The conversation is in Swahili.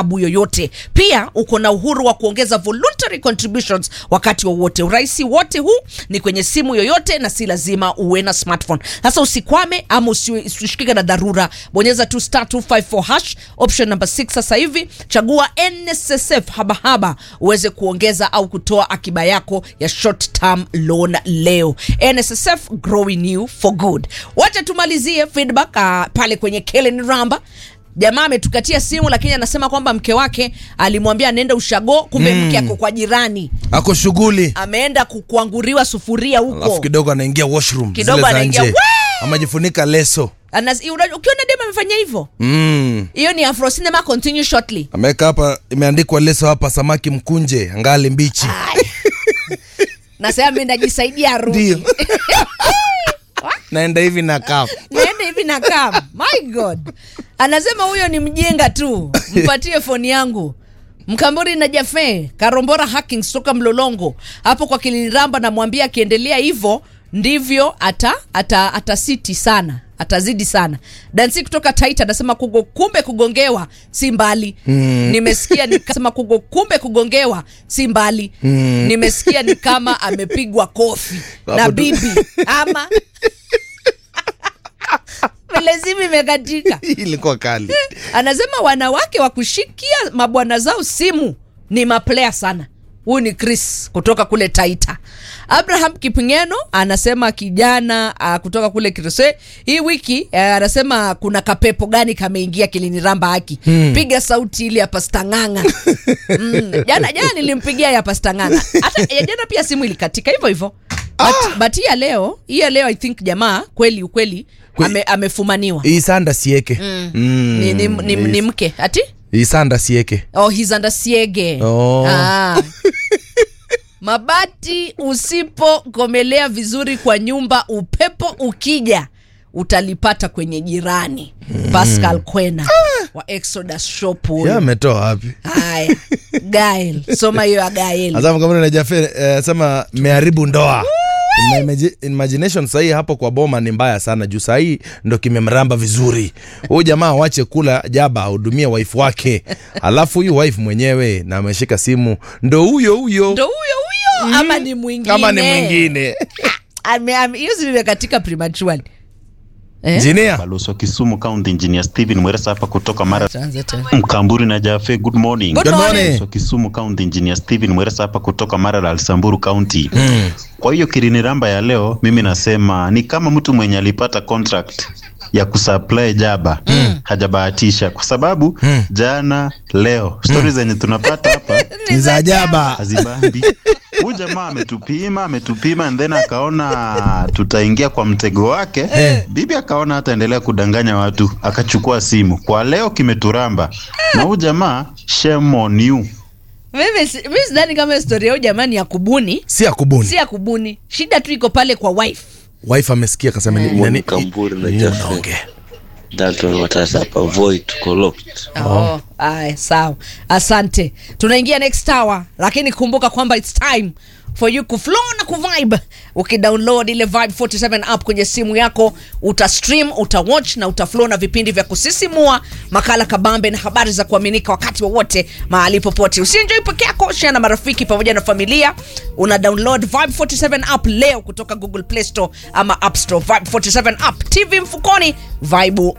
abu yoyote. Pia uko na uhuru wa kuongeza voluntary contributions wakati wowote. Urahisi wote huu ni kwenye simu yoyote na si lazima uwe na smartphone. Sasa usikwame ama usi- usishikike na dharura, bonyeza tu star 254 hash option number 6 sasa hivi, chagua NSSF habahaba uweze kuongeza au kutoa akiba yako ya short term loan leo. NSSF growing you for good. Wacha tumalizie feedback uh, pale kwenye Kellen Ramba jamaa ametukatia simu lakini anasema kwamba mke wake alimwambia anaenda ushago kumbe mke ako kwa jirani ako shughuli ameenda ku- kuanguriwa sufuria alafu huko kidogo anaingia washroom Kidogo zile za anaingia, nje "Wee!" amejifunika leso Anas- una- ukiona dem amefanya hivyo mm. hiyo ni afro cinema continue shortly ameweka hapa imeandikwa leso hapa samaki mkunje ngali mbichi na sasa ameenda jisaidia arudi ndio naenda hivi na kafu niende hivi na kam my god anasema huyo ni mjenga tu mpatie foni yangu mkamburi na jafe karombora hackings toka mlolongo hapo kwa kiliramba namwambia akiendelea hivyo ndivyo ata ata atasiti sana atazidi sana dansi kutoka taita anasema kugo, kumbe kugongewa si mbali mm. nimesikia nikasema kugo, kumbe kugongewa si mbali mm. nimesikia ni kama amepigwa kofi na Hapo tu- bibi ama vile simu imekatika ilikuwa kali anasema wanawake wa kushikia mabwana zao simu ni maplaya sana huyu ni chris kutoka kule taita abraham kipingeno anasema kijana uh, kutoka kule kirose hii wiki uh, anasema kuna kapepo gani kameingia kiliniramba haki hmm. piga sauti ile ya pastanganga mm. jana jana nilimpigia ya pastanganga hata ya jana pia simu ilikatika hivyo hivyo but, but hii ya leo hii ya leo i think jamaa kweli ukweli Kwe- ame, amefumaniwa hii sanda sieke mm. ni, ni, ni, ni mke ati hii sanda sieke oh, he's under siege Oh. ah. mabati usipokomelea vizuri kwa nyumba upepo ukija utalipata kwenye jirani pascal kwena wa exodus shop huyu. ya ametoa wapi haya gael soma hiyo ya gael Azam kama najafe eh, sema meharibu ndoa In my imagi- imagination sahii hapo kwa boma ni mbaya sana juu sahii ndo kimemramba vizuri huyu jamaa wache kula jaba ahudumie wife wake alafu huyu wife mwenyewe na ameshika simu ndo huyo huyo ndo huyo huyo ama ni mwingine kama ni mwingine Ame- ame- hiyo zimekatika prematurely eh? jinia balozi wa Kisumu County Engineer Steven Mweresa hapa kutoka Mara Tuanze tena. Mkamburi na Jafe, good morning. Good Good morning. morning. Balozi wa Kisumu County Engineer Steven Mweresa hapa kutoka Mara la Samburu County. Kwa hiyo kiriniramba ya leo mimi nasema ni kama mtu mwenye alipata contract ya kusupply jaba hajabahatisha kwa sababu jana leo stori zenye tunapata hapa ni za jaba hazibambi. Huyu jamaa ametupima ametupima, and then akaona tutaingia kwa mtego wake. Bibi akaona hataendelea kudanganya watu, akachukua simu. Kwa leo kimeturamba, na huyu jamaa shame on you. mimi si- mimi sidhani kama historia yao jamani ya kubuni si ya kubuni si ya kubuni shida tu iko pale kwa wife wife amesikia kasema ni- Mwalimu nani- Kamburi na nini Jaffe. unaongea? Dalton Watasa hapa Voi tuko locked. oh. Ay, sawa asante tunaingia next hour lakini kumbuka kwamba its time for you kuflow na kuvibe ukidownload ile vibe 47 app kwenye simu yako utastream utawatch na utaflow na vipindi vya kusisimua makala kabambe na habari za kuaminika wakati wowote mahali popote usienjoi peke yako share na marafiki pamoja na familia una download vibe 47 app leo kutoka google play store ama app store vibe 47 app tv mfukoni vibe